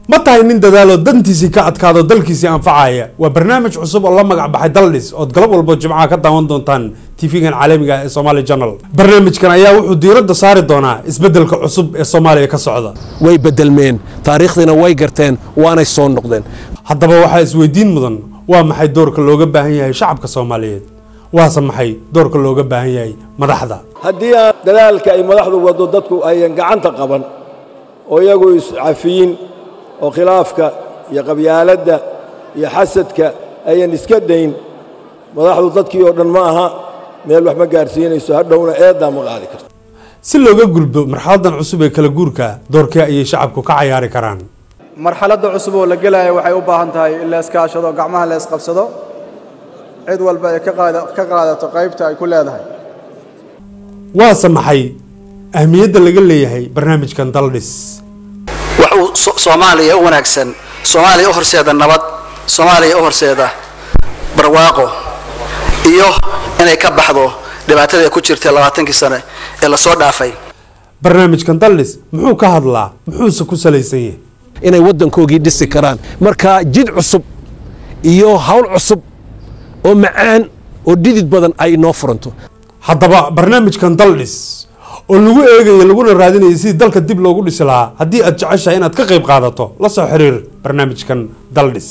ma tahay nin dadaalo dantiisii ka adkaado dalkiisii anfacaya waa barnaamij cusub oo la magac baxay daldhis ood galab walbo jimcaha ka daawan doontaan tv-gan caalamiga ee somaali journal barnaamijkan ayaa wuxuu diiradda saari doonaa isbeddelka cusub ee soomaaliya ka socda way bedelmeen taariikhdiina way garteen waanay soo noqdeen haddaba waxaa isweydiin mudan waa maxay doorka looga baahan yahay shacabka soomaaliyeed waase maxay doorka looga baahan yahay madaxda haddii aan dadaalka ay madaxdu waddo dadku ayan gacanta qaban oo iyagu iscafiyin oo khilaafka iyo qabyaaladda iyo xasadka ayan iska dayn madaxdu dadkii oo dhan ma aha meel wax ma gaarsiinayso hadhowna eeddaa ma qaadi karto si looga gulbo marxaladan cusub ee kala guurka doorkee ayay shacabku ka cayaari karaan marxaladda cusub oo la gelaya waxay u baahan tahay in la iskaashado gacmaha la isqabsado cid walba ay ka qaada- ka qaadato qaybta ay ku leedahay waase maxay ahmiyadda laga leeyahay barnaamijkan daldhis wax uu so- soomaaliya u wanaagsan soomaaliya u horseeda nabad soomaaliya u horseeda barwaaqo iyo inay ka baxdo dhibaatadii ku jirtay labaatankii sane ee lasoo dhaafay barnaamijkan daldhis muxuu ka hadlaa muxuuse ku salaysan yahay inay waddankoogii dhisi karaan marka jid cusub iyo hawl cusub oo macaan oo dhidid badan ay inoo furanto haddaba barnaamijkan daldhis oo lagu eegayo laguna raadinayo sidii dalka dib loogu dhisi lahaa haddii aad jeceshahay inaad ka qayb qaadato la soo xiriir barnaamijkan daldhis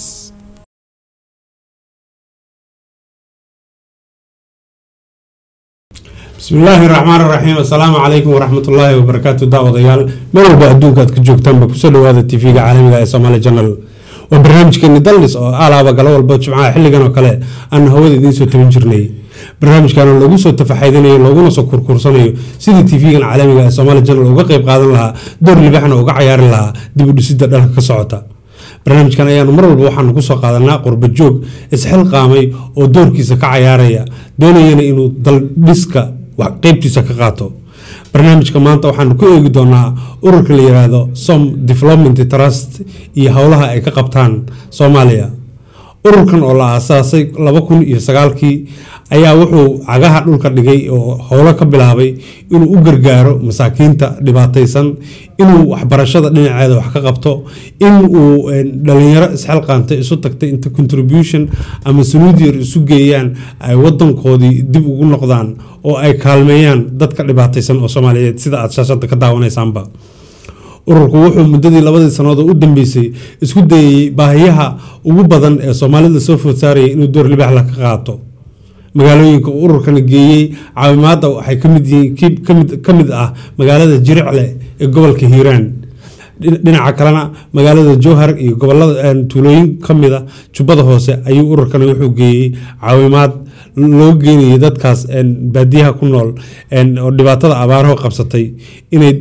bismi illaahi raxmaan raxiim assalaamu calaykum waraxmatullaahi wabarakaatu daawadayaal meel walba adduunka aad ka joogtaanba kusoo dhawaada tv-ga caalamiga ee somaali journal waa barnaamijkeeni daldhis oo alaaba galo walba jimcaha xilligan oo kale aan hawada idiin soo tabin jirnay barnaamijkan lagu soo tafaxaydinayo looguna soo kurkuursanayo sidii tv-gan caalamiga ee somaali journal uga qayb qaadan lahaa door libaxna uga cayaari lahaa dib u dhisida dhalka ka socota barnaamijkan ayaanu mar walba waxaanu kusoo qaadanaa qurba joog isxilqaamay oo doorkiisa ka cayaaraya doonayana inuu daldhiska wax qeybtiisa ka qaato barnaamijka maanta waxaanu ku eegi doonaa ururka la yiraahdo som development trust iyo howlaha ay ka qabtaan soomaaliya ururkan oo la aasaasay laba kun iyo sagaalkii ayaa wuxuu cagaha dhulka dhigay oo howlo ka bilaabay inuu u gargaaro masaakiinta dhibaataysan inuu waxbarashada dhinaceeda wax ka qabto in uu dhalinyaro isxilqaantay isu tagtay inta contribution ama sunuud yar isu geeyaan ay wadankoodii dib ugu noqdaan oo ay kaalmeeyaan dadka dhibaataysan oo soomaaliyeed sida aad shaashada ka daawanaysaanba ururku wuxuu muddadii labadii sannadood oo u dambeysay isku dayayey baahiyaha ugu badan ee soomaalida soo food saaraya inuu door libaxla ka qaato magaalooyinka uu ururkana geeyey caawimaadda waxay kamid yihiin kamid ka mid ah magaalada jiricle ee gobolka hiiraan dhinaca kalena magaalada jowhar iyo gobolada tuulooyin kamida jubbada hoose ayuu ururkana wuxuu geeyey caawimaad loo geenayay dadkaas baadiyaha ku nool oo dhibaatada abaaraho qabsatay inay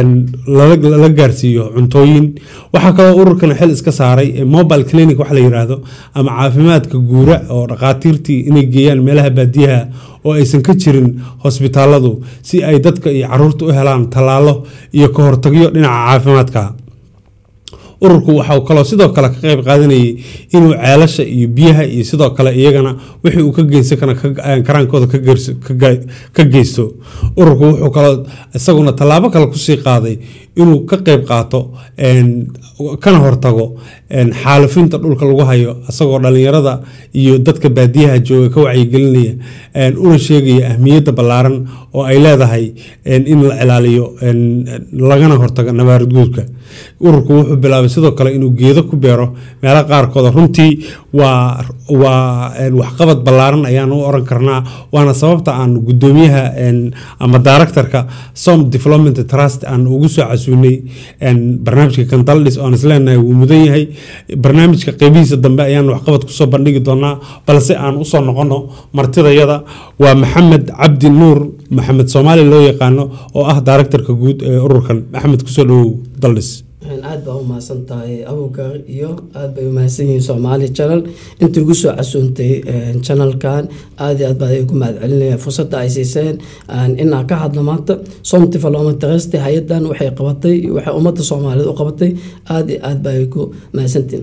lala gaarsiiyo cuntooyin waxaa kaloo ururkan xil iska saaray mobile clinic waxa la yiraahdo ama caafimaadka guura oo dhaqaatiirtii inay geeyaan meelaha baadiyaha oo aysan ka jirin hosbitaaladu si ay dadka iyo caruurta u helaan tallaalo iyo ka hortagyo dhinaca caafimaadka ururku waxau kaloo sidoo kale ka qayb qaadanayay inuu ceelasha iyo biyaha iyo sidoo kale iyagana wixii uu ka geysan kara karaankooda ka geysto ururku wuxuu kaloo isaguna tallaabo kale kusii qaaday inuu ka qayb qaato kana hortago xaalufinta dhulka lagu hayo isagoo dhalinyarada iyo dadka baadiyaha jooga ka wacyigelinaya una sheegaya ahmiyadda ballaaran oo ay leedahay in la ilaaliyo lagana hortago nabaarid guurka ururku wuxuu bilaabay sidoo kale inuu geedo ku beero meelo qaarkooda runtii waa waa waxqabad ballaaran ayaan u oran karnaa waana sababta aan gudoomiyaha ama directorka som development trust aan ugu soo casuunay barnaamijka kandaldhis oan isleenahay wuu mudan yahay barnaamijka qeybihiisa dambe ayaan waxqabad kusoo bandhigi doonaa balse aan usoo noqono martidayada waa maxamed cabdi nuur maxamed soomaali loo yaqaano oo ah directorka guud ee ururkan maxamed kusoo dhawow daldhis aad baa umahadsan tahay abukar iyo aad bay umahadsan yihiin soomaali channel intii ugu soo casuuntay channelkan aad iyo aad baa ugu mahad celinaya fursadda ay siiseen inaan ka hadlo maanta somti falomatrest hay-adan waxay qabatay waxay ummadda soomaaliyeed u qabatay aad iyo aad baa ku mahadsantiin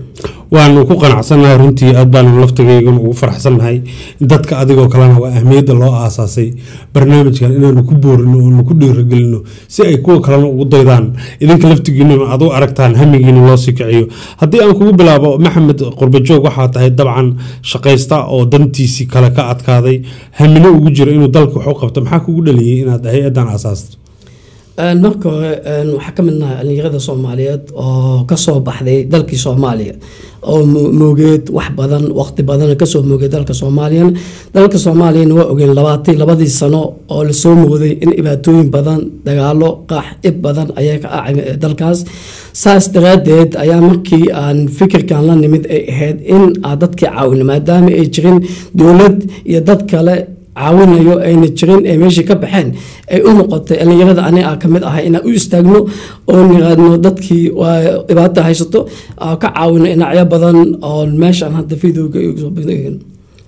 waanu ku qanacsannahay runtii aad baanu laftigaygana ugu faraxsannahay dadka adigoo kalena waa ahmiyadda loo aasaasay barnaamijkan inaanu ku boorino oonu ku dhiirigelino si ay kuwa kalena ugu daydaan idinka laftigiinuna aad u aragtaan hamigiina loo sii kiciyo haddii aan kugu bilaabo maxamed qurbajoog waxaa tahay dabcan shaqaysta oo dantiisii kale ka adkaaday hamino ugu jiro inuu dalka wax u qabto maxaa kugu dhaliyey inaad hay-addan aasaasto Een, marka hore een, waxaa ka mid nahay dhalinyarada soomaaliyeed oo kasoo baxday dalkii soomaaliya oo mo- moogeed wax badan waqti badan kasoo moogay dalka soomaaliyan dalka soomaaliyana waa ogeen labaatan labadii sano oo lasoo mooday in dhibaatooyin badan dagaalo qaax ib badan ayaa ka acay dalkaas saas daraadeed ayaa markii aan fikirkan la nimid ay ahayd in aan dadkii caawino maadaama ay jirin dowlad iyo dad kale caawinayo ayna jirin ee meeshii ka baxeen ay u noqotay dhalinyarada aniga ka mid ahay inaan u istaagno oo niraadno dadkii waa dhibaato haysato aan ka caawino dhinacyo badan oo meeshaan hadda videoga igu soo bandhigayno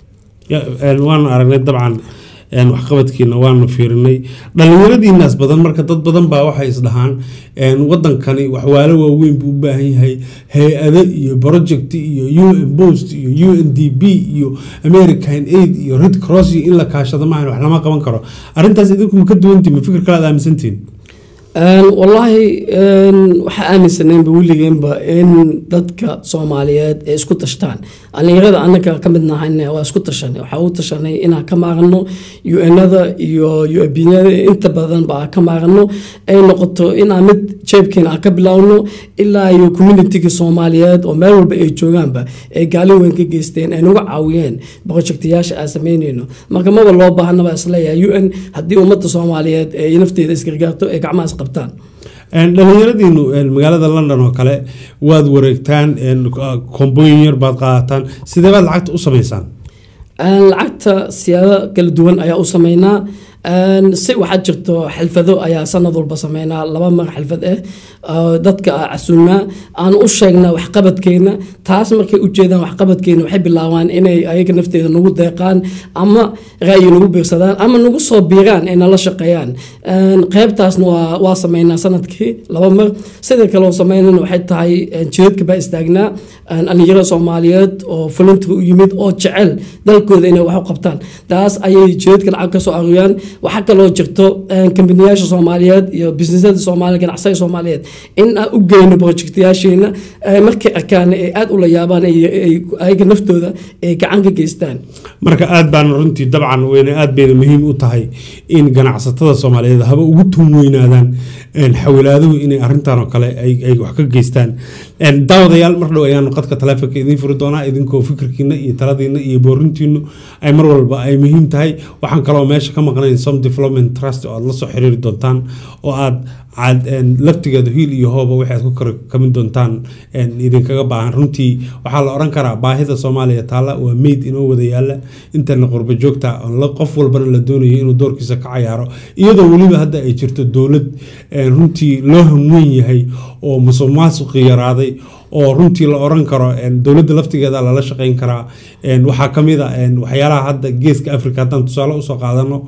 Ya, een, waanu aragnay dabcan een, waxqabadkiina waanu fiirinay dhallinyaradiinaas badan marka dad badan baa waxay isdhahaan een, wadankani waxwaalo waaweyn buu u baahan yahay hay-ado iyo project iyo un post iyo u n d b iyo american aid iyo red cross iyo in la kaashado maahan wax lama qaban karo arrintaas idinku ma ka duwantiin ma fikir kale aad aaminsantiin Een, wallaahi een, waxaa aaminsaneenba weligeenba in dadka soomaaliyeed ay isku tashtaan dhalinyarada anaga ka mid nahayna waa isku tashanay waxaa u tashanay inaan ka maarano un-ada iyo uabinyada inta badan ba aan ka maarano ay noqoto inaan mid jeebkeena aan ka bilowno ilaa iyo communitiga soomaaliyeed oo meel walba ay joogaanba ay gaalin weyn ka geysteen ay nagu caawiyeen projectayaasha aan sameyneyno marka maba loo baahanaba isleeyahay un haddii ummadda soomaaliyeed ay nafteeda isgargaarto ay gacmaha isqabtaan Een, dhallinyaradiinu een, magaalada london oo kale waad wareegtaan een, kombooyin yar baad qaadataan sidee baad lacagta u samaysaan Een, lacagta siyaado kala duwan ayaa u sameynaa Een, si waxaa jirto xalfado ayaa sanad walba sameynaa laba mar xalfad ah oo dadka aan casuulnaa aan u sheegnaa waxqabadkeena taas markay ujeedaan waxqabadkeena waxay bilaabaan inay ayaga nafteeda nagu deeqaan ama ra'yi nagu biirsadaan ama nagu soo biiraan ay nala shaqeeyaan Een, qeybtaasna waa, waa sameynaa sanadkii laba mar sida kale oo sameynana waxay tahay een, jidadka baa istaagnaa een, dhalinyaro soomaaliyeed oo volunteer u yimid oo jecel dalkooda inay wax u qabtaan taas ayay jidadka lacag ka soo aruuriyaan waxaa kaloo jirto een, kambaniyaasha soomaaliyeed iyo businesada soomaaliya ganacsaga soomaaliyeed in aan u geyno projectayaasheena ee markay arkaan ay aada ula yaabaan ay- ay- ayaga naftooda ay gacan ka geystaan marka aad baan runtii dabcan weyne aad bayna muhiim u tahay in ganacsatada soomaaliyeed haba ugu tun weynaadaan een, xawilaaduhu inay arrintan oo kale ay ay wax ka geystaan Een, daawadayaal mar dhow ayaanu qadka taleefonka idiin furi doonaa idinkoo fikirkiina iyo taladiina iyo boorintiinu ay mar walba ay muhiim tahay waxaan kaloo meesha ka maqnayn some development trust oo aad la soo xiriiri doontaan oo aad aad een, laftigeeda hiil iyo hooba waxay aad ku kor kamin doontaan een, idinkaga baahan runtii waxaa la oran karaa baahida soomaaliya taalla waa meyd inoo wada yaalla intana qurba joogta oo la- qof walbana la doonayo inuu doorkiisa ka cayaaro iyadoo weliba hadda ay jirto dowlad een, runtii loo hanweyn yahay oo musuq maasuqi yaraaday oo runtii la oran karo een, dowladda laftigeeda lala shaqeyn karaa een, waxaa ka mid a een, waxyaalaha hadda geeska africa haddaan tusaale usoo qaadano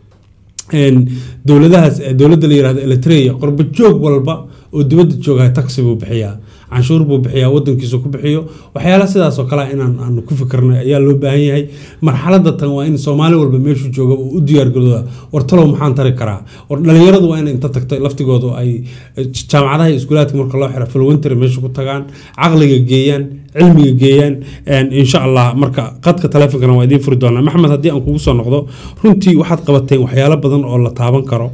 een, dowladahaas eh, dowladda la yirahdo eritrea qurba joog walba oo dibadda joogaha taxi buu bixiyaa canshuur buu bixiyaa wadankiisa ku bixiyo waxyaala sidaas oo kale inaan aanu ku fikirnay ayaa loo baahan yahay marxaladda tan waa in soomaali walba meeshuu jooga uu u diyaargarooda war talow maxaan tari karaa war dhalinyaradu waa in inta tagto laftigoodu ay eh, jaamacadaha iyo iskuulaadka marka loo xiro filwinteri meesha ku tagaan caqliga geeyaan cilmiga geeyaan een, insha allah marka qadka taleefonkana waa idiin furi doonaa maxamed haddii aan kugu soo noqdo runtii waxaad qabateen waxyaalo badan oo la taaban karo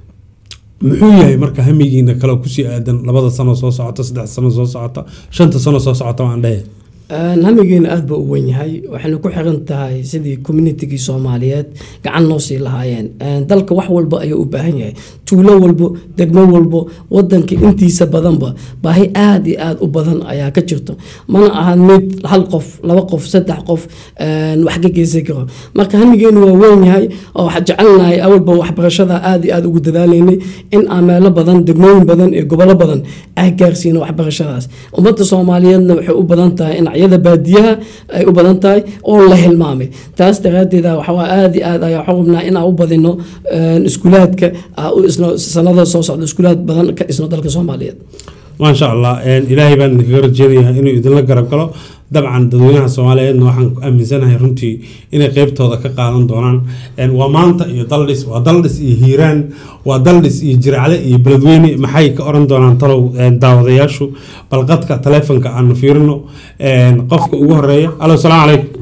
muxuu yahay marka hamigiina kale kusii aadan labada sano soo socota saddex sano soo socota shanta sano soo socota waan dhehe hamigeena aada ba u wen yahay waxayna ku xiran tahay sidii communitigii soomaaliyeed gacan noo sii lahaayeen dalka wax walba ayuu u baahan yahay tuulo walbo degmo walbo wadanka intiisa badanba baahi aada iyo aada u badan ayaa ka jirto mana ahan mid hal qof laba qof saddex qof wax ka geysan karo marka hamigeenu waa weyn yahay oo waxaa jecelnahay awalba waxbarashada aada iyo aada ugu dadaalaynay in aan meelo badan degmooyin badan iyo gobollo badan ah gaarsiino waxbarashadaas ummadda soomaaliyeedna waxay u badan tahay in yada baadiyaha ay u badan tahay oo la hilmaamay taas daraadeed waxaa aada iyo aad ayaa xurubnaa in aan u badino iskuulaadka sanada soo socda iskuulaad badan ka dhisno dalka soomaaliyeed maasha allah een, ilaahay baan idinkaga rajeynayaa inuu idinla garab galo dabcan dadweynaha soomaaliyeedna waxaan aaminsanahay runtii inay qeybtooda ka qaadan doonaan Een, waa maanta iyo daldhis waa daldhis iyo hiiraan waa daldhis iyo jiracle iyo beledweyne maxay ka oran doonaan talow een, daawadayaashu bal qadka taleefonka aanu fiirino Een, qofka ugu horeeya alo salaamu calaykum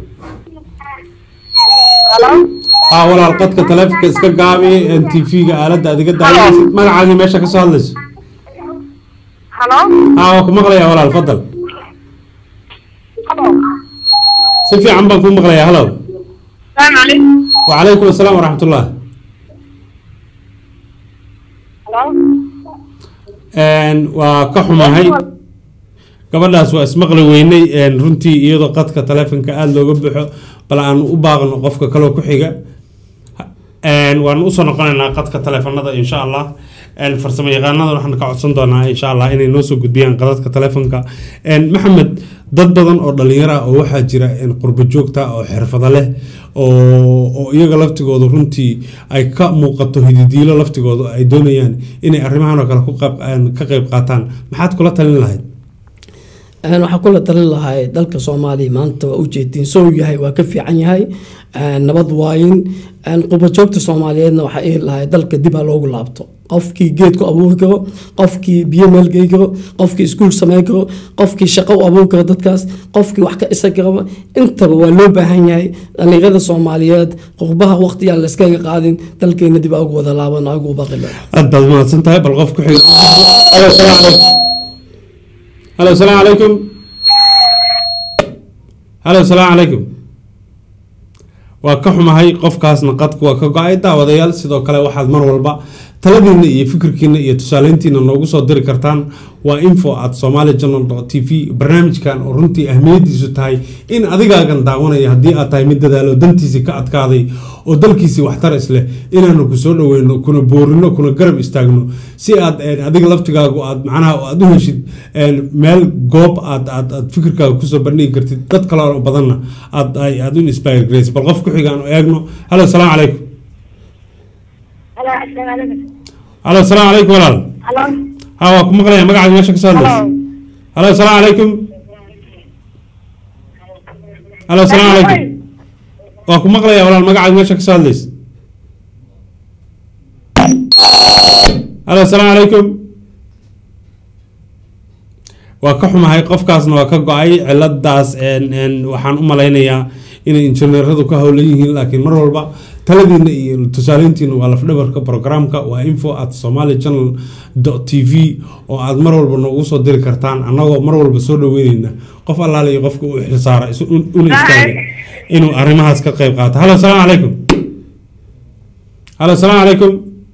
haa walaal qadka taleefonka iska gaabi tv-ga aaladda adiga daawanaysid magacaagii meesha kasoo hadlayso Hello? haa waa ku maqlayaa walaal fadal Hello? si fiican baan kuu maqlayaa halow Salaam alaikum. وعليكم السلام ورحمة الله Hello? een waa ka xumahay gabadhaas waa ismaqli weynay een runtii iyadoo qadka taleefonka aada looga buuxo bal aan u baaqno qofka kaloo ku xiga een waan usoo noqonaynaa qadka taleefanada insha allah een farsamo yaqaanada waxaan ka codsan doonaa insha allah inay noo soo gudbiyaan qadadka taleefonka een maxamed dad badan oo dhalinyaro ah oo waxaa jira een qurbo joogta oo xirfado leh oo oo iyaga laftigooda runtii ay ka muuqato hididiilo laftigooda ay doonayaan inay arrimahan oo kale ku qayb- een ka qayb qaataan maxaad kula talin lahayd Een, waxaan kula talin lahay dalka soomaaliya maanta waa ujeedin sow yahay waa ka fiican yahay een, nabad waayin een, qurbajoogta soomaaliyeedna waxaa ihi lahay dalka dib ha loogu laabto qofkii geed ku abuuri karo qofkii biyo meelgey karo qofkii iskuul samayn karo qofkii shaqo u abuuri karo dadkaas qofkii wax ka isa karaba intaba waa loo baahan yahay dhalinyarada soomaaliyeed qurbaha waqtiyaa layskaga qaadin dalkeena dib ugu wada laaban ugu baqilo aad baad mahadsan tahay bal qof ku xiga alo salaamu calaykum halo salaamu calaykum halo salaamu calaykum waa ka xumahay qofkaasna qadku waa ka go-ay daawadayaal sidoo kale waxaad mar walba taladiina iyo fikirkiina iyo tusaaleyntiina noogu soo diri kartaan waa info at somali journal t v barnaamijkan oo runtii ahmiyadiisu tahay in adigaagan daawanaya haddii aad tahay mid dadaalo dantiisii ka adkaaday oo dalkiisii waxtar isleh inaanu ku soo dhaweyno kuna boorino kuna garab istaagno si aad een, adiga laftigaagu aad macnaha aad u heshid een, meel goob aad aad aad fikirkaaga kusoo bandhigi kartid dad kale oo badanna aad ay- aad u inspire garaysa bal qof ku xiga aanu eegno halo salaamu calaykum Hello, assalaamu alaikum. halo salaamu calaykum walaal Hello? ha waa ku maqlaya magacaad meesha ka soo hadlaysa Hello? halo salaamu calaykum halo salaamu calaykum waa ku maqlaya walaal magacaad meesha ka soo hadlaysa halo salaamu calaykum waa ka xumahay qofkaasna waa ka go-ay ciladaas een, een, waxaan u malaynayaa inay injineeradu ka howlan yihiin laakiin mar walba taladiina iyo tusaaleyntiina waa lafdhabarka programka waa info at somali channel t v oo aad mar walba noogu soo diri kartaan annagoo mar walba soo dhaweyneyna qof allaale iyo qofka u xilsaara isu- un- una istaagay inuu arrimahaas ka qayb qaato halo salaamu calaykum halo salaamu calaykum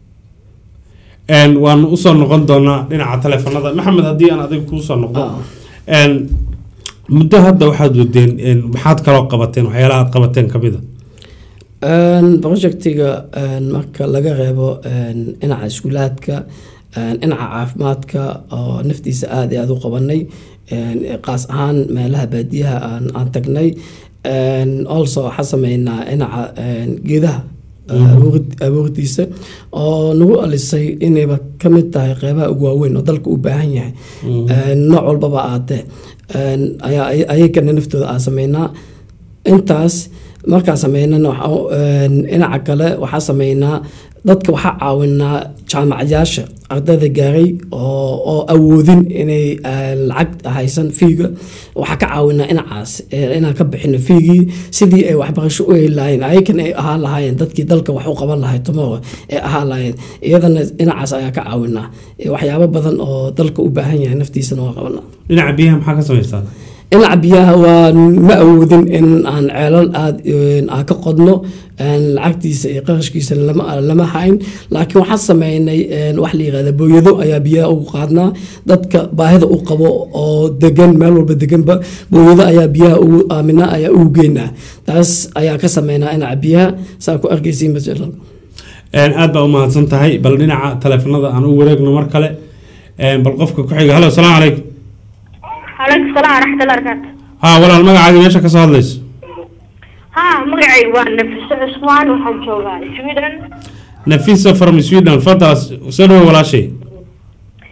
een waanu usoo noqon doonaa dhinaca taleefanada maxamed haddii aan adiga kuu soo noqdo een muddo hadda waxaad wadeen een maxaad kaloo qabateen waxyaalaha aad qabateen ka mid a Een, projectiga een, marka laga reebo een, dhinaca iskuulaadka een, dhinaca caafimaadka oo naftiisa aada iyo aada u qabanay een, qaas ahaan meelaha baadiyaha aan, aan tagnay een, also waxaa sameynaa dhinaca een, geedaha abuurid- abuuridiisa oo nagu alisay inayba ka mid tahay qeybaha ugu waaweyn oo dalka u baahan yahay Een, nooc walbaba aatee een, ayaa ay- ayagana naftooda aan sameynaa intaas markaan sameynana waxaa- een, dhinaca kale waxaa sameynaa dadka waxaa caawinaa jaamacadayaasha ardayda gaaray oo oo awoodin inay eh, lacag haysan fiiga waxaa ka caawinaa dhinacaas eh, inaan ka bixino fiigii sidii ay waxbarasho u heli lahayn ayakan ay ahaan lahaayeen dadkii dalka wax u qaban lahay tomorrow ay ahaan lahayn iyadana dhinacaas ayaa ka caawinaa Eh, waxyaabo badan oo dalka u baahan yahay naftiisana waa qabanaa dhinaca biyaha maxaa ka samaystaa dhinaca biyaha waa ma awoodin in aan ceelal aad aan ka qodno een, lacagtiisa iyo qarashkiisa lama lama hayn laakiin waxaan sameynay een, wax la yihahda booyado ayaa biyaha ugu qaadnaa dadka baahida u qabo oo degan meel walba deganba booyado ayaa biyaha ugu aaminaa ayaa ugu geynaa taas ayaa ka sameynaa dhinaca biyaha saa ku arkaysiin masalan Een, aad baa u mahadsan tahay bal dhinaca taleefanada aan u wareegno mar kale Een, bal qofka ku xiga halo salaamu calaykum calaykum salaam waraxmatullahi barakaatu ha walaal magacaaga meesha ka soo hadlayso ha magacaygu waa nafiso cusmaan waxaan joogaa sweden nafisa from sweden fadal soo dhawo walaashay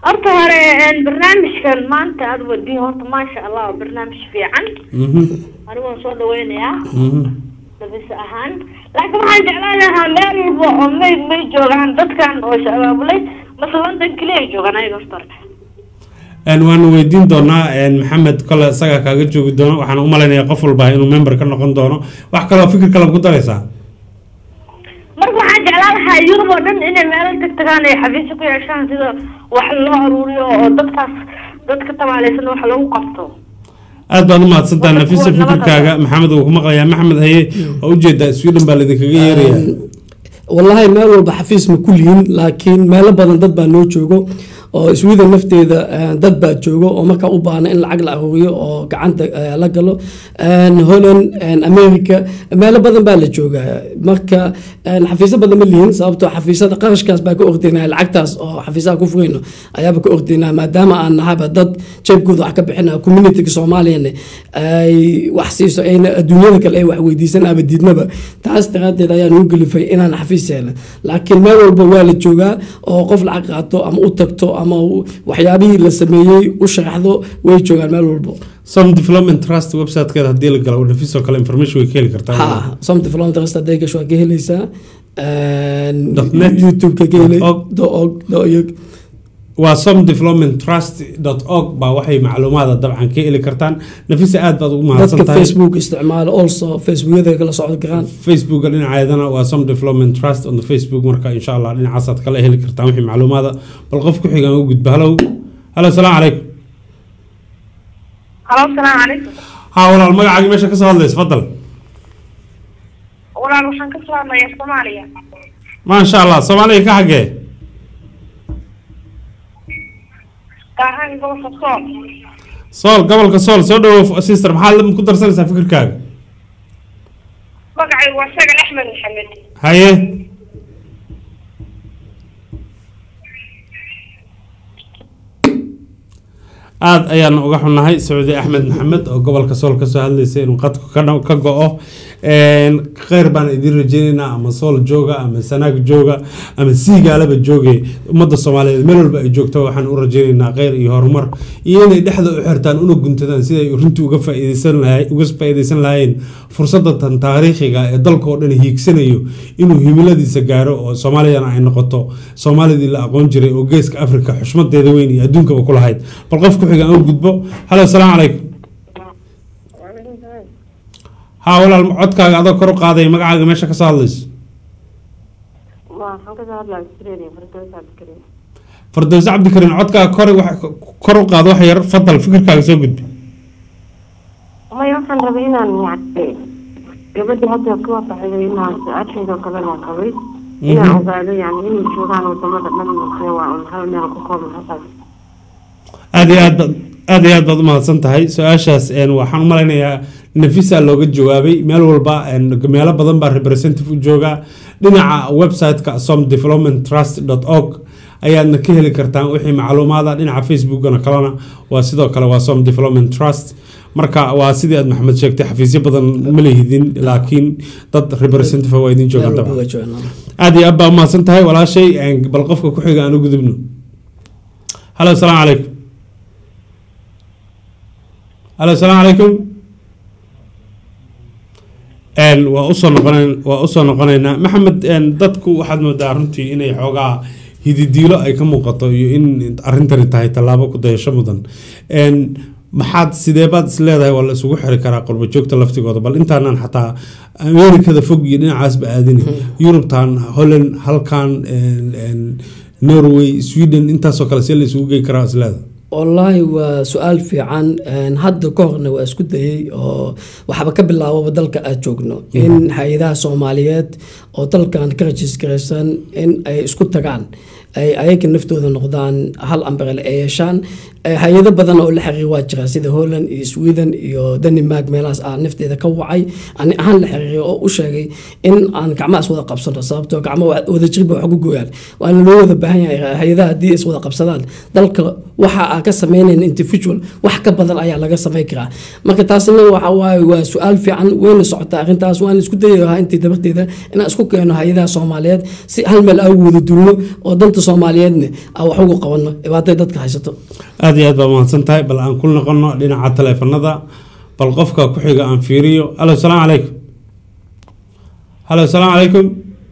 horta hore een, barnaamijkan maanta aad wadiin horta maasha allah waa barnaamij fiican Mhm, anigu waan soo dhaweynayaa mhm. nafis ahaan laakiin waxaan jeclaan lahaa meel walba oo may may joogaan dadkan oo is abaabulay mase london keliya ay joogaan ayaga horta hore Een, waanu weydiin doonaa een, maxamed kole isagaa kaaga joogi doono waxaan u malaynayaa qof walba inuu member ka noqon doono wax kaloo fikir kale ku daraysaa marka waxaan jeclaan lahaa yurub oo dhan inay meelo tag tagaan ay xafiisyo ku yeeshaan sida wax loo aruuriyo oo dadkaas dadka tabaaleysan wax lagu qabto aad baad u mahadsantaha Waa nafisa kuwa nabada. fikirkaaga maxamed wuu ku maqlayaa maxamed haye oo ujeedaa sweden baa laidinkaga yeeraya wallahi meel walba xafiis ma ku lihin laakiin meelo badan dad baa noo joogo oo sweden nafteeda eh, dad baa joogo oo markaa u baahna in lacag la aruuriyo oo gacanta eh, la galo En holland en america meelo badan baa la joogaa marka en xafiisyo badan ma lihin sababtoo xafiisyada qarashkaas baa ka ordinaya lacagtaas oo xafiisaha ku furayno ayaaba ka ordinaya maadaama aan nahaba dad jeebkooda wax ka bixinaya communityga soomaaliyana ay wax siiso ayna adduunyada kale ay wax weydiisan ama diidnaba taas daraaddeed ayaan ugu gelifay inaan xafiis yeelan laakiin meel walba waa la joogaa oo qof lacag qaato ama u tagto ama u- waxyaabihii la sameeyey u sharaxdo way joogaan meel walba some development trust websitekeeda haddii la galo nafisoo kale information way ka heli kartaa ha some development trust hadday gasho waa ka heleysaa En Dot net. youtube-ka ka helay Dot org. dot org, dot org. waa some development trust org baa waxay macluumaada dabcan ka heli kartaan nafisa aad baad ugu mahadsan dadka tahay facebook isticmaala also facebookyada kala socdo karaan facebooka dhinaceedana waa some development trust on the facebook marka insha allah dhinacaasaad kala heli kartaan wixii macluumaada bal qof ku xigaan u gudba halow halo salaamu calaykum halo salaamu calaykum haa walaal magacaagi meesha kasoo hadlaysa fadal walaal waxaan ka soo hadlayaa soomaaliya maasha allah soomaaliya ka xagee gaahaan gobolka sool sool gobolka sool soo dhawow sister maxaad ku darsanaysaa fikirkaaga magacaygu waa sagal axmed maxamed haye aada ayaan uga xunnahay sacuudi axmed maxamed oo gobolka sool kasoo hadlaysa inuu qadku ka dha- ka go-o kheyr baan idiin rajeynaynaa ama sool jooga ama sanaag jooga ama siigaalaba jooge ummadda soomaaliyeed meel walba ay joogto waxaan u rajeynaynaa kheyr iyo horumar iyo inay dhexda u xirtaan una guntadaan siday runtii uga faa'iideysan lahay uga faa'iideysan lahaayeen fursadda tan taariikhiga ee dalka oo dhan hiigsanayo inuu himiladiisa gaaro oo soomaaliyana ay noqoto soomaalidii la aqoon jiray oo geeska afrika xushmadeeda weyn iyo adduunkaba ku lahayd bal qof ku xiga aan u gudbo halo asalaamu calaykum haa walaal codkaaga adoo kor u qaaday magacaaga meesha kasoo hadlayso waxaan kasoo hadlaya australia fardoos cabdikariim fardowse cabdikariin codkaaga kor wax- kor u qaado wax yar fadal fikirkaaga soo gudbi maya waxaan rabay inaan yani gabadhii hadda ku wafaxday inaan su-aasheedoo kalena qabay inaan ogaado yani inay joogaan wadamada dhan mase waa un hal meel ku kooban halkaas aada iyo aad baad aada iyo aad baad umahadsan tahay su-aashaas een, waxaan u malaynayaa nafisa looga jawaabay meel walba een, meelo badan baa representative u jooga dhinaca website-ka som development trust org ayaadna ka heli kartaan wixii macluumaada dhinaca facebookana kalena waa sidoo kale waa som development trust marka waa sidii aad maxamed sheegtay xafiisyo badan ma lehidin laakiin dad representative waa idin joogaan meel walba dabcan waa joogaan aada iyo aad baa umahadsan tahay walaashay een, bal qofka ku xiga aan u gudubno halo asalaamu calaykum halo asalaamu calaykum Een, waa usoo noqonayn waa usoo noqonaynaa maxamed een, dadku waxaad moodaa runtii inay xoogaa hididiilo ay ka muuqato iyo in arrintani tahay tallaabo ku dayasho mudan Een, maxaad sideebaad is leedahay waa la isugu xiri karaa qurbo joogta laftigooda bal intaanan xataa amerikada fog iyo dhinacaasba aadini yurubtan holland halkan een, een, norway sweden intaasoo kale see la isugu gey karaa is leedahay wallaahi waa su-aal fiican Een, hadda ka horna waa isku dayay oo waxba ka bilaababa dalka aad joogno in hay-adaha soomaaliyeed oo dalkan ka rajisgaraysan in ay isku tagaan ay ayaga naftooda noqdaan hal ambrele ay yeeshaan Eh, hay-ado badan oo la xiriir waa jira sida holland iyo sweden iyo denmark meelahaas aan nafteeda ka wacay ani ahaan la xiriiray oo u sheegay in aan gacmaha is wada qabsano sababtoo gacmo wada jirba wax ku gooyaan waana loo wada baahan yahay hay-adaha haddii is wada qabsadaan dalka waxa aan ka sameynayn individual wax ka badan ayaa laga sameyn karaa marka taasina waxa waaye waa su-aal fiican wayna socotaa arrintaas waan isku dayahaa intii dabarteeda inaan isku keeno hay-adaha soomaaliyeed si hal meel aan ugu wada dulno oo danta soomaaliyeedna aan wax ugu qabano dhibaatada dadka haysato aad iyo aad baa mahadsan tahay bal aan ku noqono dhinaca taleefanada bal qofka ku xiga aan fiiriyo alo salaamu calaykum halo salaamu calaykum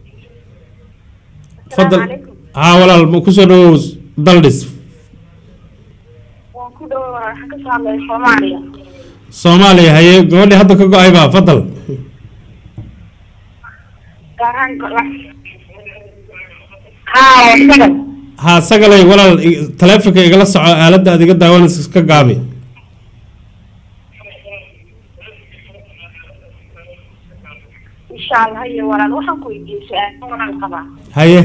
fadal calaykum. haa walaal ma kusoo dhawow daldhis waan ku dhawo waxaan ka soo hadlay soomaaliya soomaaliya haye gabadhii hadda ka go-ay baa fadal gaar ahaan go- haa waa sagal haa sagalay walaal i- taleefonka igala soco aaladda aad iga daawanaysa iska gaabi insha allah iyo walaal waxaan ku weydiiyey su-aal waran qabaa haye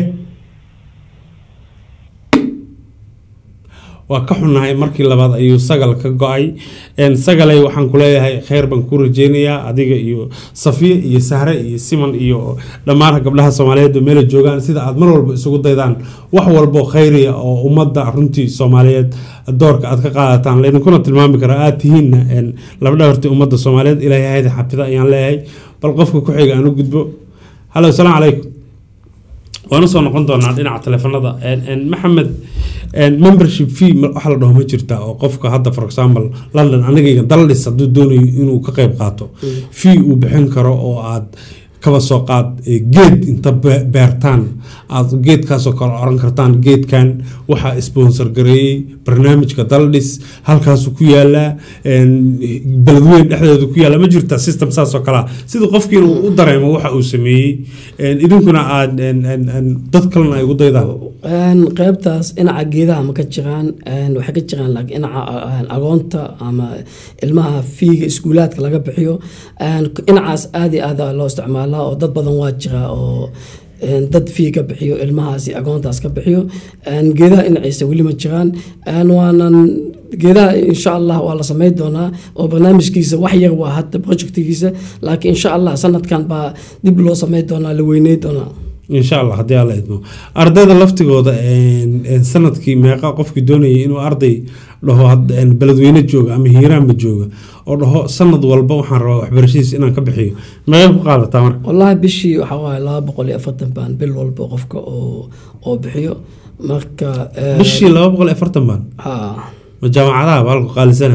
waa ka xunnahay markii labaad ayuu sagal ka go-ay Een, sagalay waxaan ku leeyahay kheyr baan ku rajeynayaa adiga iyo safiya iyo sahre iyo siman iyo dhammaan gabdhaha soomaaliyeed oo meela joogaan sida aad mar walba isugu daydaan wax walbo kheyriya oo ummadda runtii soomaaliyeed doorka aad ka qaadataan laydinkuna tilmaami karaa aad tihiinna een, labdhabartii ummadda soomaaliyeed ilaahay hayda xafida ayaan leeyahay bal qofka ku xiga aan u gudbo halo salaamu calaykum waan usoo noqon doonaa dhinaca taleefanada Een- een, maxamed een, membership fee ma- waxa la dhaho ma jirta oo qofka hadda for example london anigayga daldhis hadduu doonayo inuu ka qayb qaato fee uu bixin karo oo aad kaba soo qaad ee, geed inta be- beertaan aad geedkaasoo kale oran kartaan geedkan waxaa sponsor gareeyey barnaamijka daldhis halkaasuu ku yaalaa een, beledweyn dhexdeedu ku yaala ma jirta system saas oo kalea sida qofkiina uu u dareemo waxa uu sameeyey een, idinkuna aad een, een, een, dad kalena ay ugu daydaan Een, qaybtaas dhinaca geedaha ma ka jiraan een, waxay ka jiraan laakiin dhinaca een, agoonta ama ilmaha fiiga iskuulaadka laga bixiyo een, dhinacaas aad iyo aad aa loo isticmaalaa oo dad badan waa jira oo een, dad fii ka bixiyo ilmahaasi agoontaas ka bixiyo een, geedaha dhinaciisa weli ma jiraan een, waanan geedaha insha allah waa la sameyn doonaa oo barnaamijkiisa wax yar waa hadda projectigiisa laakiin insha allah sanadkan baa dib loo sameyn doonaa la weyney doonaa insha allah haddii alla idmo ardayda laftigooda een, een, sanadkii meeqa qofkii doonayay inuu arday dhaho had- een, beledweyne jooga ama hiiraanba jooga oo dhaho sanad walba waxaan rabaa waxbarashadiis inaan ka bixiyo meeqa ku qaadataa marka wallaahi bishii waxaa waaye laba boqol iyo afartan baan bil walba qofka oo oo bixiyo marka eh, bishii laba boqol iyo afartan baan haa ma jaamacadaha baa halku qaalisana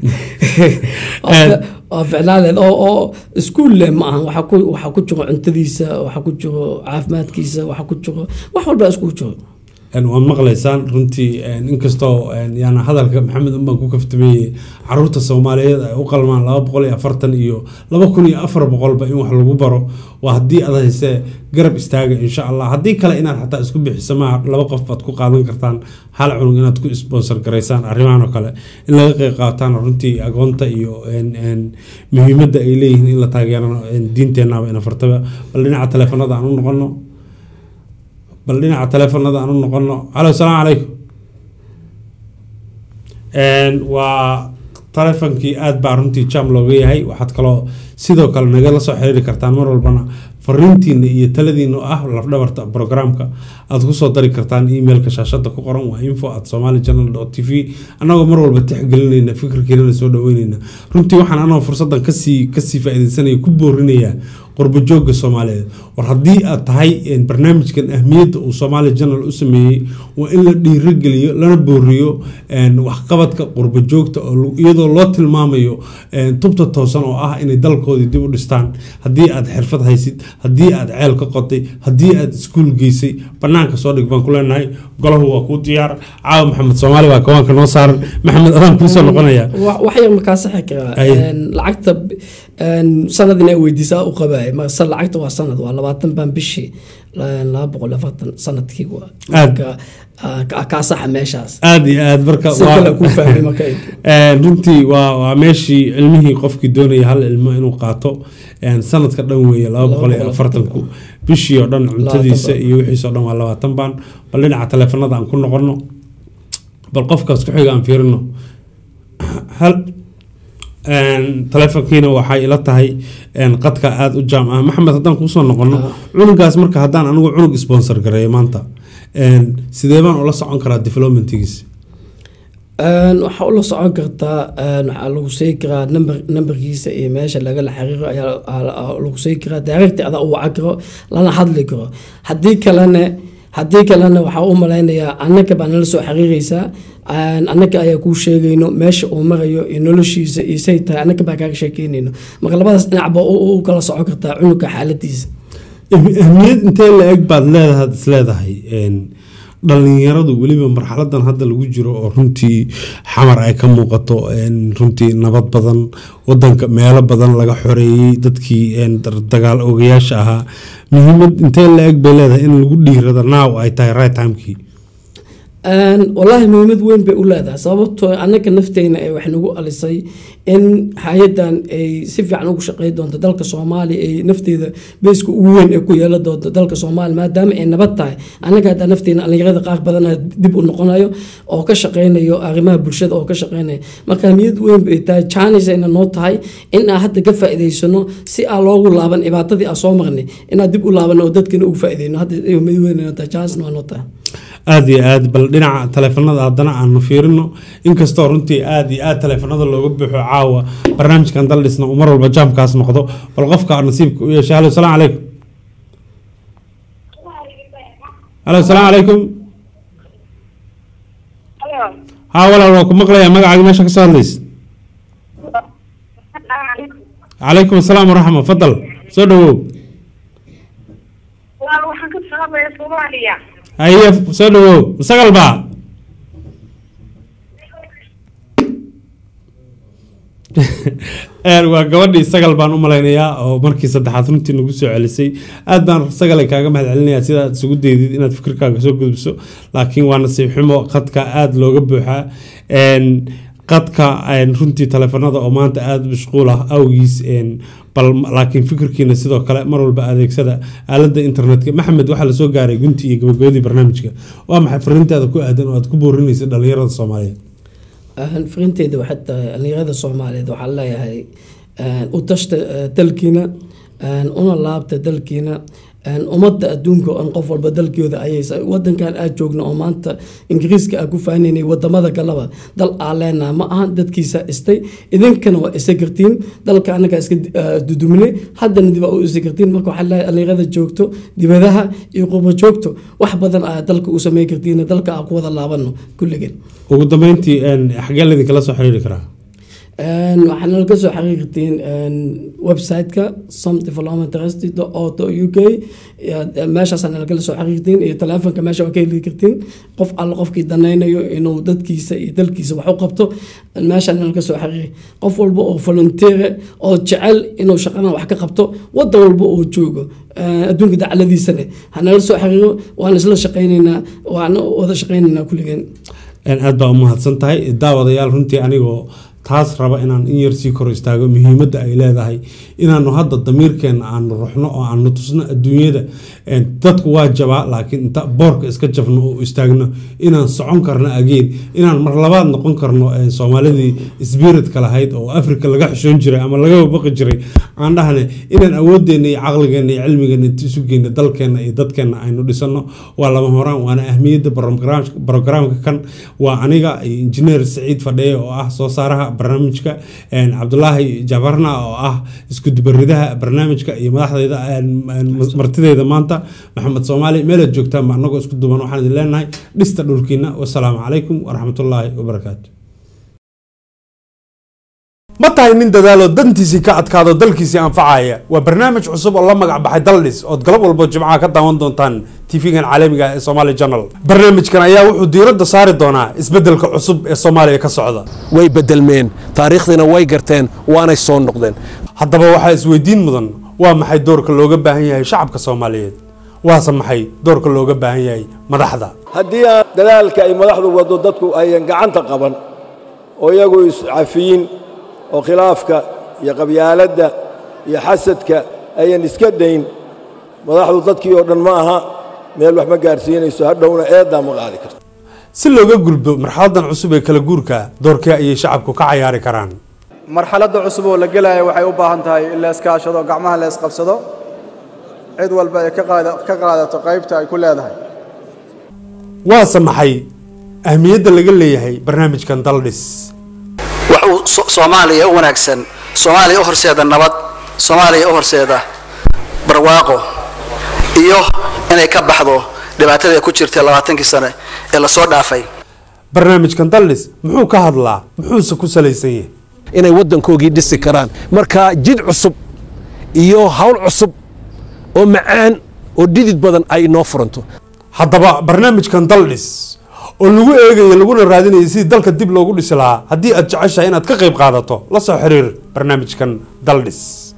waa fi- waa ficnaaleed oo oo iskuul leh ma ahan waxaa ku waxaa ku jiro cuntadiisa waxaa ku jiro caafimaadkiisa waxaa ku jiro wax walba iskugu jiro Een, waad maqlaysaan runtii een, inkastoo een, yaana hadalka maxamed unbaan ku kaftameeyey caruurta soomaaliyeed ay u qalmaan laba boqol iyo afartan iyo laba kun iyo afar boqolba in wax lagu baro waa haddii aad haysee garab istaaga insha allah haddii kale inaad xataa isku bixiso maaha laba qof baad ku qaadan kartaan hal cunug inaad ku sponsor garaysaan arrimahan oo kale in laga qeyb qaataan runtii agoonta iyo een, een, muhiimadda ay leeyihiin in la taageerano een, diinteenaba ina fartaba bal dhinaca taleefanada aan u noqono bal dhinaca taleefanada aan u noqono halo salaamu calaykum Een, waa taleefonkii aad baa runtii jam looga yahay waxaad kaloo sidoo kale nagala soo xiriiri kartaan mar walbana fariintiina iyo taladiina oo ah lafdhabarta programka aad kusoo dari kartaan emailka shaashada ku qoran waa info at somali channel t v annagoo mar walba tixgelinayna fikirkeena soo dhaweynayna runtii waxaan anagoo fursadan kasii kasii faaideysanaya ku boorinayaa qurbo joogga soomaaliyeed war haddii aad tahay een, barnaamijkan ahmiyadda uu soomaali janal u sameeyey waa in la dhiirogeliyo lana booriyo een, waxqabadka qurbo joogta oo lu- iyadoo loo tilmaamayo een, tubta toosan oo ah inay dalkoodii dib u dhistaan haddii aad xirfad haysid haddii aad ceel ka qotay haddii aad iskuul geysay banaanka soo dhig baan ku leenahay golahu waa kuu diyaar caawa maxamed soomaali baa kawaanka noo saaran maxamed adaan kuusoo noqonaya wax wax yar markaa saxi karaa Aye. Een, lacagta een, sanad inay weydiisaa u qabaay marse lacagta waa sanad waa labaatan baan bishii la- laba boqol iyo afartan sanadkii waa Aad. marka ah, ka- kaa saxa meeshaas aad iyo aad marka si waa- kale kuu fahmay marka Een, runtii waa waa meeshii ilmihii qofkii doonaya hal ilmo inuu qaato een, sanadka dhan weeye laba boqol iyo afartanku bishii oo dhan cuntadiisa baan. iyo wixiisa oo dhan waa labaatan baan bal dhinaca taleefanada aan ku noqono bal qofkaas ku xiga aan fiirino hal taleefonkiina waxay ila tahay qadka aada u jaam ah maxamed haddaan kuusoo noqono cunugaas marka haddaan anigu cunug sponsor gareeyo maanta sidee baan ula socon karaa developmentigiis waxaa ula socon kartaa waxaa lagu sii karaa number numberkiisa iyo meesha lagala xiriiro ayaa lagu sii karaa daaragti adaa u wacan karo lana hadli karo haddii kalena haddii kalena waxaa u malaynayaa annaka baa nala soo xiriireysaa annaka ayaa kuu sheegayno meesha uu marayo iyo noloshiisa iyo say tahay annaka baa kaaga sheekeynayno marka labadaas dhinacba u kala socon kartaa cunugka xaaladiisa ahmiyad intee la eg baad leedahay is leedahay dhalinyaradu weliba marxaladan hadda lagu jiro oo runtii xamar ay ka muuqato runtii nabad badan wadanka meelo badan laga xoreeyey dadkii dagaal ogayaasha ahaa muhiimad intee la eg bay leedahay in lagu dhiirado naaw ay tahay right timekii wallaahi muhiimad weyn bay u leedahay sababtoo annaka nafteyna ee wax nagu alisay in hay-adan ay si fiican ugu shaqey doonto dalka soomaaliya ay nafteeda beeska ugu weyn ee ku yeelan doonto dalka soomaaliya maadaama ay nabad tahay annaga haddaa nafteena dhalinyarada qaar badana dib u noqonayo oo ka shaqeynayo arrimaha bulshada oo ka shaqeynayo marka ahmiyad weyn bay tahay jaanisayna noo tahay in aan hadda ka faa'iidaysano si aan loogu laaban dhibaatadii aan soo marnay inaan dib u laabano oo dadkana ugu faa'iideyno hadda ahmiyad weyn noo tahay jaanisna waa noo tahay aada iyo aad bal dhinaca taleefanada haddana aanu fiirino inkastoo runtii aada iyo aad taleefanada looga buuxo caawa barnaamijkan daldhisna uu mar walba jaamkaas noqdo bal qofka nasiibka u yeeshay halo salaam calaykum halo salaam calaykum haa walaal waa ku maqlayaa magacaaga meesha ka soo hadlays calaykum asalaam waraxma fadal soo dhawow waxaan ka salaamaya soomaaliya haye soo dhawow sagal baa waa gabadhii sagal baan u malaynayaa oo markii saddexaad runtii nagu soo celisay aad baan sagalay kaaga mahad celinayaa sida aad isugu daydid inaad fikirkaaga soo gudbiso laakiin waa nasiib xumo qadka aada looga buuxaa qadka runtii taleefanada oo maanta aada mashquul ah awgiis bal laakiin fikirkiina sidoo kale mar walba adeegsada aalada internetka maxamed waxaa lasoo gaaray gunti iyo gabagabadii barnaamijka waa maxay fariintaada ku aadan oo aad ku boorinaysa dhalinyarada soomaaliyeed fariinteyda waxay tahay dhalinyarada soomaaliyeed waxaa leeyahay u tashta dalkiina una laabta dalkiina ummadda adduunka on qof walba dalkooda ayaysa wadankan aad joogna oo maanta ingiriiska aa ku faanaynay wadamada kaleba dal aa leenaha ma ahan dadkiisa istay idinkana waa isa kartiin dalka anaga iska dudumine haddana dib aa u isa kartiin marka waxaa leeyahay dhalinyarada joogto dibadaha iyo qurba joogto wax badan aa dalka u samey kartiin dalka aa ku wada laabano kulligeen ugu dambeyntii xagee laidinkala soo xiriiri karaa waxaana laga soo xiriirtiin website-ka some development trust auto u k meeshaasana lagala soo xiriirtiin iyo taleefonka meesha waa ka heli kartiin qof alle qofkii danaynayo inuu dadkiisa iyo dalkiisa wax u qabto meeshaana laga soo xiriiri qof walba oo volunteer oo jecel inuu shaqadan wax ka qabto wadan walba oo joogo adduunka dacladiisana hanala soo xiriiro waan isla shaqaynaynaa waan wada shaqaynaynaa kulligeen aad baa u mahadsan tahay daawadayaal runtii anigoo taas raba inaan in yar sii kor istaago muhiimadda ay leedahay inaanu hadda damiirkeena aanu ruxno oo aanu tusno adduunyada dadku waa jabaa laakiin inta boorka iska jabno oo istaagno inaan socon karno ageen inaan mar labaad noqon karno soomaalidii sbiritka lahayd oo africa laga xishoon jiray ama laga baqi jiray aan dhahne inaan awoodeena iyo caqligeena iyo cilmigeena inta isu geyna dalkeena iyo dadkeena aynu dhisano waa lama horaan waana ahmiyadda brogramka kan waa aniga injineer saciid fadheye oo ah soo saaraha barnaamijka cabdulaahi jabarna oo ah isku dubaridaha barnaamijka iyo madaxdeyda martideyda maanta maxamed soomaali meelaad joogtaanba anagoo isku duban waxaan idin leenahay dhista dhulkiina wasalaamu calaykum waraxmatullaahi wabarakaatu ma tahay nin dadaalo dantiisii ka adkaado dalkiisii anfacaya waa barnaamij cusub oo la magac baxay daldhis ood galab walbo jimcaha ka daawan doontaan tv-gan caalamiga ee somaali journal barnaamijkan ayaa wuxuu diiradda saari doonaa isbeddelka cusub ee soomaaliya ka socda way bedelmeen taariikhdiina way garteen waanay soo noqdeen haddaba waxaa isweydiin mudan waa maxay doorka looga baahan yahay shacabka soomaaliyeed waase maxay doorka looga baahan yahay madaxda haddii aan dadaalka ay madaxdu waddo dadku ayan gacanta qaban oo iyagu iscafiyin oo khilaafka iyo qabyaaladda iyo xasadka ayan iska dayn madaxdu dadkii oo dhan ma aha meel wax ma gaarsiinayso hadhowna eeddaa ma qaadi karto si looga gudbo marxaladan cusub ee kala guurka doorkee ayay shacabku ka cayaari karaan marxaladda cusub oo la gelaya waxay u baahan tahay in la iskaashado gacmaha la isqabsado cid walba ay ka qaada- ka qaadato qaybta ay ku leedahay waase maxay ahmiyadda laga leeyahay barnaamijkan daldhis wuxuu so- soomaaliya u wanaagsan soomaaliya u horseeda nabad soomaaliya u horseeda barwaaqo iyo inay ka baxdo dhibaatada ay ku jirtay labaatankii sane ee lasoo dhaafay barnaamijkan daldhis muxuu ka hadlaa muxuuse ku salaysan yahay inay waddankoogii dhisi karaan marka jid cusub iyo hawl cusub oo macaan oo dhidid badan ay inoo furanto haddaba barnaamijkan daldhis oo lagu eegayo laguna raadinayo sidii dalka dib loogu dhisi lahaa haddii aad jeceshahay inaad ka qayb qaadato la soo xiriir barnaamijkan daldhis